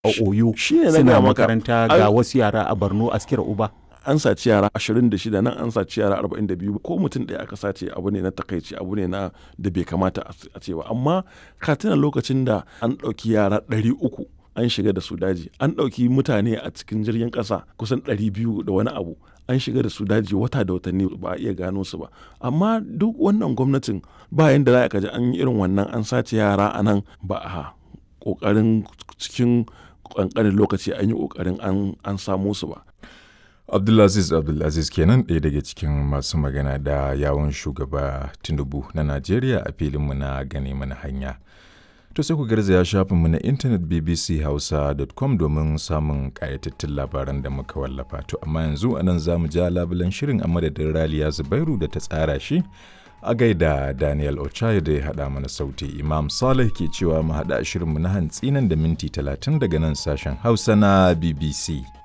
a oyo shi ne na suna gaya maka. makaranta Ai- ga wasu yara a borno askira uba an saci yara 26 nan an saci yara 42 ko mutum ɗaya aka sace abu ne na takaici abu ne na da bai kamata a a ce ba amma ka tuna lokacin da an ɗauki yara 300 an shiga da su daji an ɗauki mutane a cikin jirgin ƙasa kusan 200 da wani abu an shiga da su daji wata da watanni ba a iya gano su ba amma duk wannan gwamnatin bayan da za ka ji an yi irin wannan an sace yara a nan ba a ƙoƙarin cikin ƙanƙanin lokaci an yi ƙoƙarin an- an samo su ba Abdulaziz Abdulaziz kenan ɗaya daga cikin masu magana da yawon shugaba Tinubu na Najeriya a filinmu na gane mana hanya. To sai ku garzaya shafinmu na intanet bbchausa.com domin samun ƙayatattun labaran da muka wallafa. To amma yanzu a nan za mu ja labulen shirin a madadin Raliya Zubairu da ta tsara shi a gaida Daniel Ochai da ya haɗa mana sauti. Imam Saleh ke cewa mu haɗa shirinmu na hantsi nan da minti 30 daga nan sashen Hausa na BBC.